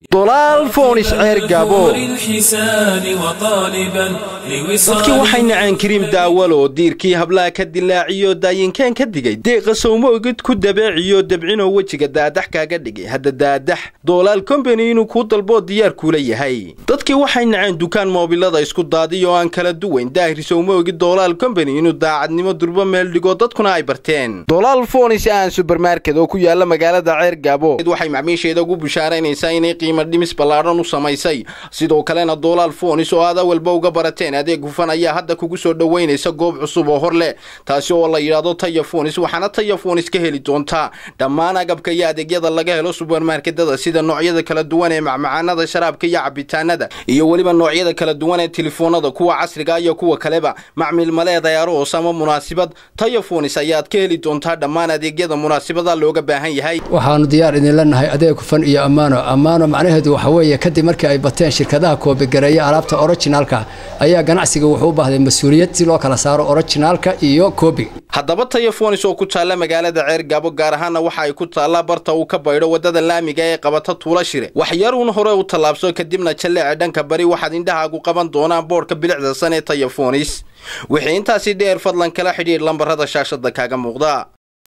dolaal foonis ceer gaabo dadkii waxay nacaan kariim daawalo diirkii hablaha ka dilaaciyo daayinkeen ka digay deeqa sawmoogid ku dabeeciyo dabcinoo wejiga daadax kaaga dhigay hadda daadax doolaal kombani inuu kuu dalboo diyaar kuula yahay dadkii waxay naceen dukaan moobilada isku daadiy oo aan kala duwayn daahir sawmoogid doolaal kombani inuu daacadnimo durbo meel dhigo dadkuna ay barteen dolaal foonis aan subermarket oo ku yaala magaalada ceer gaabo waxay macmiisheeda ugu bushaaraynaysaa inay qiimo dhimis ballaadhan u samaysay sidoo kalena doolaal foonis oo aad awalba uga barateen adeeg hufan ayaa hadda kugu soo dhoweynaysa goob cusub oo hor leh taasi oo la yidhaahdo taya foonis waxaana taya foonis ka heli doontaa dhammaan agabka iyo adeegyada laga helo subermarketada sida noocyada kala duwan ee macmacaanada sharaabka iyo cabitaanada iyo weliba noocyada kala duwan ee telefoonada kuwa casriga iyo kuwa kaleba macmil maleeday aroos ama munaasibad taya foonis ayaad ka heli doontaa dhammaan adeegyada munaasibada looga baahan yahay waxaanu diyaar idinla nahay adeeg hufan iyo ammaano ammaano macnaheedu waxa weeye kadib markii ay bateen shirkadaha koobigareeya alaabta originaalka ayaa ganacsiga wuxuu u baahday mas-uuliyad si loo kala saaro originaalka iyo koobiga haddaba tayafonis oo ku taalla magaalada ceer gaabo gaar ahaanna waxa ay ku taallaa barta uu ka baydho waddada laamiga ee qabata tuula shire waxyaruun hore u tallaabso kadibna jalleece dhanka bari waxaad indhahaagu qaban doonaan boodhka bilicda san ee tayafonis wixii intaasi dheer fadlan kala xidhiidh lambarada shaashada kaaga muuqda